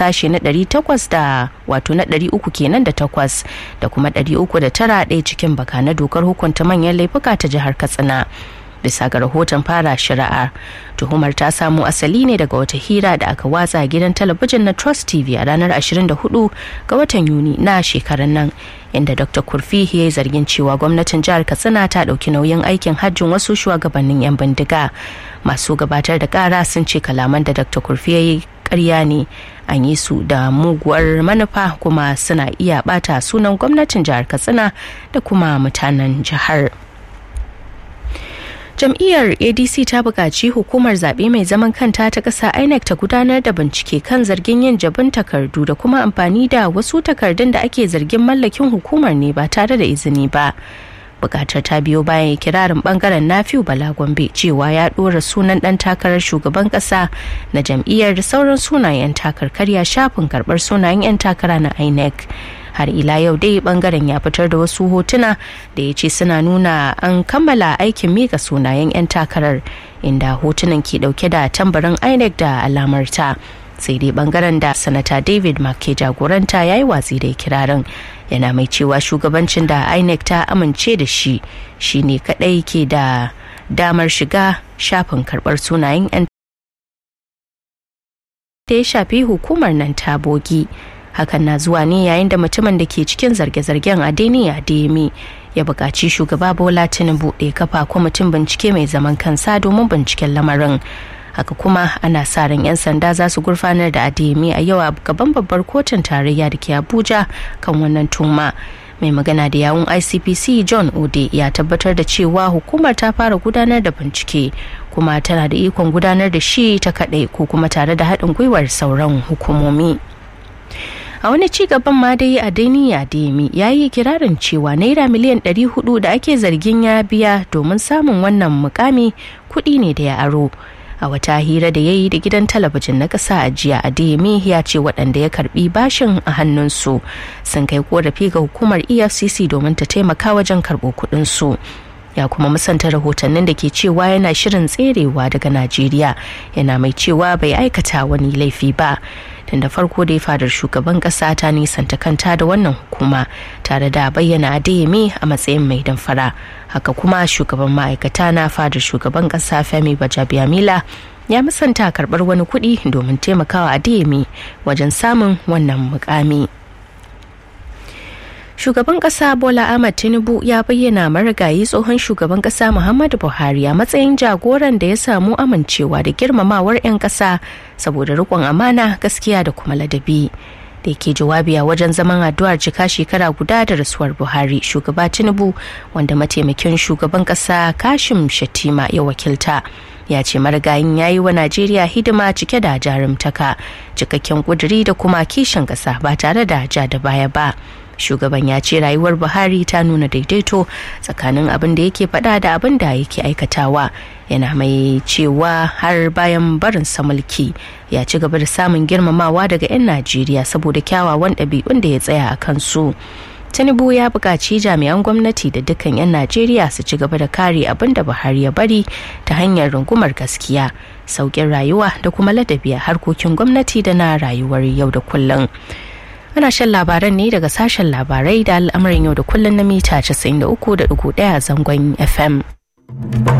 sashe na 800 da wato na 300 kenan da takwas da kuma 309 ɗaya cikin baka na dokar hukunta manyan laifuka ta jihar katsina bisa ga rahoton fara shari'ar tuhumar ta samo asali ne daga wata hira da aka watsa gidan talabijin na trust tv a ranar 24 ga watan yuni na shekarar nan inda dr kurfi ya yi zargin cewa gwamnatin jihar katsina ta ɗauki nauyin aikin hajjin wasu shugabannin 'yan bindiga masu gabatar da kara sun ce kalaman da dr kurfi ya yi karya ne an yi su da muguwar manufa kuma suna iya bata sunan gwamnatin jihar katsina da kuma mutanen jihar. jam'iyyar adc ta buƙaci hukumar zaɓe mai zaman kanta ta ƙasa inec ta gudanar da bincike kan zargin yin jabin takardu da kuma amfani da wasu takardun da ake zargin mallakin hukumar ne ba tare da izini ba bukatar ta biyo bayan kirarin bangaren nafiu bala gombe cewa ya ɗora sunan ɗan takarar shugaban ƙasa na jam'iyyar da sauran sunayen takarkarya shafin karɓar sunayen 'yan takara na inec har ila yau dai bangaren ya fitar da wasu hotuna da ya ce suna nuna an kammala aikin mika sunayen 'yan takarar inda hotunan ke dauke da tambarin inec da alamarta sai dai bangaren da sanata david mark ke jagoranta ya yi watsi da kirarin yana mai cewa shugabancin da inec ta amince da shi shine kadai ke da damar shiga shafin karbar sunayen 'yan da ya shafi hukumar nan ta bogi hakan na zuwa ne yayin da mutumin da ke cikin zarge-zargen adeni ademi ya buƙaci shugaba bola tinubu da ya kafa kwamitin bincike mai zaman kansa domin binciken lamarin haka kuma ana sa ran 'yan sanda za su gurfanar da ademi a yau a gaban babbar kotun tarayya da ke abuja kan wannan tuma mai magana da yawun icpc john ode ya tabbatar da cewa hukumar ta fara gudanar da bincike kuma tana da ikon gudanar da shi ta kaɗai ko kuma tare da haɗin gwiwar sauran hukumomi a wani ci gaban ma dai a dainiya demi ya yi kirarin cewa naira miliyan 400 da ake zargin ya biya domin samun wannan mukami kuɗi ne da ya aro a wata hira da ya yi da gidan talabijin na ƙasa a jiya adeyemi ya ce waɗanda ya karbi bashin a hannunsu sun kai korafi ga hukumar efcc domin ta taimaka wajen karɓo kuɗinsu ya kuma musanta rahotannin da ke cewa yana shirin tserewa daga najeriya yana mai cewa bai aikata wani laifi ba tun da farko dai fadar shugaban kasa ta nisanta kanta da wannan hukuma tare da bayyana adeyemi a matsayin mai damfara haka kuma shugaban ma'aikata na fadar shugaban kasa femi bajabiamila ya musanta karbar wani kuɗi domin taimakawa adeyemi wajen samun wannan mukami. shugaban kasa bola ahmad tinubu ya bayyana marigayi tsohon shugaban kasa muhammadu buhari a matsayin jagoran da ya samu amincewa da girmamawar 'yan kasa saboda rikon amana gaskiya da kuma ladabi da ke jawabi a wajen zaman addu'ar cika shekara guda da rasuwar buhari shugaba tinubu wanda mataimakin shugaban kasa kashim shatima ya wakilta ya ce marigayin ya yi wa najeriya hidima cike da jarumtaka cikakken kuduri da kuma kishin kasa ba tare da ja da baya ba shugaban ya ce rayuwar buhari ta nuna daidaito tsakanin abin da yake faɗa da abin da yake aikatawa yana mai cewa har bayan barin sa mulki ya ci gaba da samun girmamawa daga 'yan najeriya saboda kyawawan ɗabi'un da ya tsaya a kansu tinubu ya buƙaci jami'an gwamnati da dukkan 'yan najeriya su ci gaba da kare abin da buhari ya bari ta hanyar rungumar gaskiya sauƙin rayuwa da kuma ladabi a harkokin gwamnati da na rayuwar yau da kullum ana shan labaran ne daga sashen labarai da al'amarin yau da kullum na mita 93.1 zangon fm